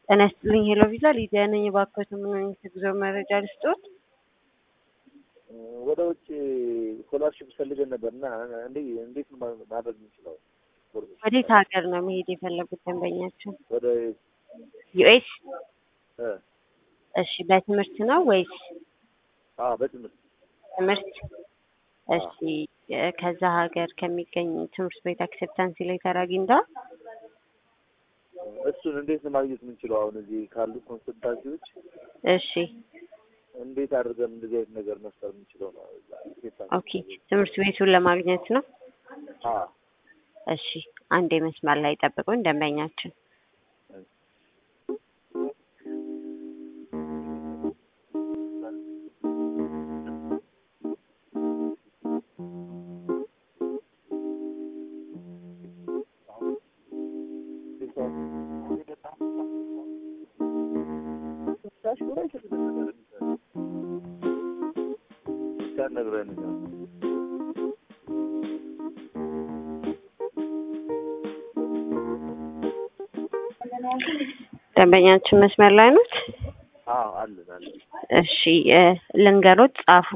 ጤና ይስጥልኝ ሄሎ ቪዛ ሊዲያ ነኝ። እባክዎት ምን አይነት የጉዞ መረጃ ልስጥዎት? ወደ ውጭ ስኮላርሽፕ ፈልገን ነበር እና እንዴ እንዴት ነው ማድረግ የምንችለው? ወዴት ሀገር ነው መሄድ የፈለጉት ደንበኛችን? ወደ ዩኤስ? እ እሺ በትምህርት ነው ወይስ አ በትምህርት ትምህርት? እሺ እ ከዛ ሀገር ከሚገኝ ትምህርት ቤት አክሴፕታንስ ሌተር አግኝተዋል? እሱን እንዴት ነው ማግኘት የምንችለው? አሁን እዚህ ካሉ ኮንሰልታንሲዎች እሺ እንዴት አድርገን እንደዚህ አይነት ነገር መፍጠር የምንችለው ነው? ኦኬ ትምህርት ቤቱን ለማግኘት ነው። አ እሺ አንዴ መስመር ላይ ጠብቁን ደንበኛችን ነግረን ደንበኛችን መስመር ላይ ኖት? አዎ አለን አለን። እሺ እ ልንገሮት ጻፉ።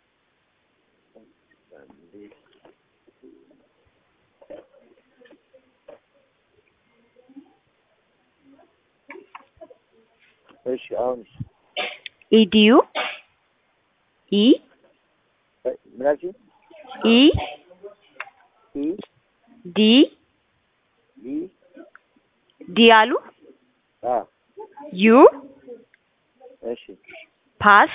እሺ አሁን ኢዲዩ ኢ ምን አልሽኝ? ኢ ኢ ዲ ኢ ዲ አሉ አ ዩ እሺ ፓስ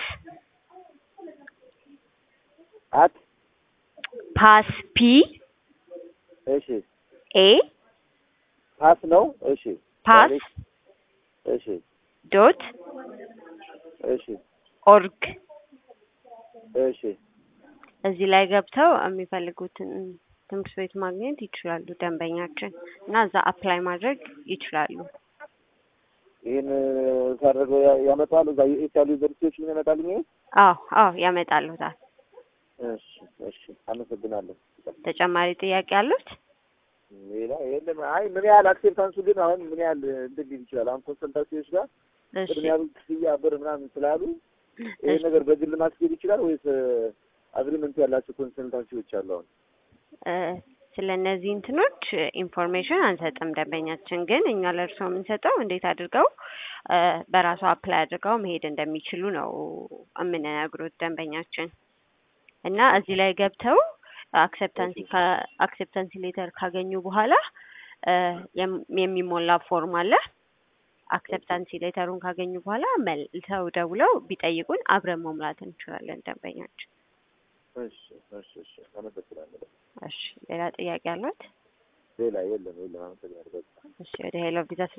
አት ፓስ ፒ እሺ ኤ ፓስ ነው። እሺ ፓስ እሺ ዶት እሺ ኦርግ እሺ እዚህ ላይ ገብተው የሚፈልጉትን ትምህርት ቤት ማግኘት ይችላሉ ደንበኛችን እና እዛ አፕላይ ማድረግ ይችላሉ። ይህን ሳደርገው ያ- ያመጣል እዛ ዩኤስ ያሉ ዩኒቨርሲቲዎች ምን ያመጣልኝ? ይሄ? አዎ አዎ ያመጣሉታል። እሺ እሺ አመሰግናለሁ። ተጨማሪ ጥያቄ አሉት? ሌላ የለም። አይ ምን ያህል አክሴፕታንሱ ግን አሁን ምን ያህል እንትን ሊል ይችላል? አሁን ኮንሰልታንሲዎች ጋር እሺ ቅድሚያ ክፍያ ብር ምናምን ስላሉ ይሄ ነገር በግል ማስኬድ ይችላል ወይስ አግሪመንት ያላቸው ኮንሰልታንሲዎች አሉ? አሁን እ ስለ እነዚህ እንትኖች ኢንፎርሜሽን አንሰጥም። ደንበኛችን ግን እኛ ለእርስዎ የምንሰጠው እንዴት አድርገው እ በራሱ አፕላይ አድርገው መሄድ እንደሚችሉ ነው የምንነግሩት ደንበኛችን እና እዚህ ላይ ገብተው አክሴፕታንሲ አክሴፕታንሲ ሌተር ካገኙ በኋላ እ የም- የሚሞላ ፎርም አለ። አክሴፕታንሲ ሌተሩን ካገኙ በኋላ መልሰው ደውለው ቢጠይቁን አብረን መሙላት እንችላለን ደንበኛችን። እሺ እሺ እሺ አመሰግናለሁ። እሺ ሌላ ጥያቄ አሏት? ሌላ የለም የለም። አመሰግናለሁ። በቃ እሺ ወደ ሄሎ ቪዛ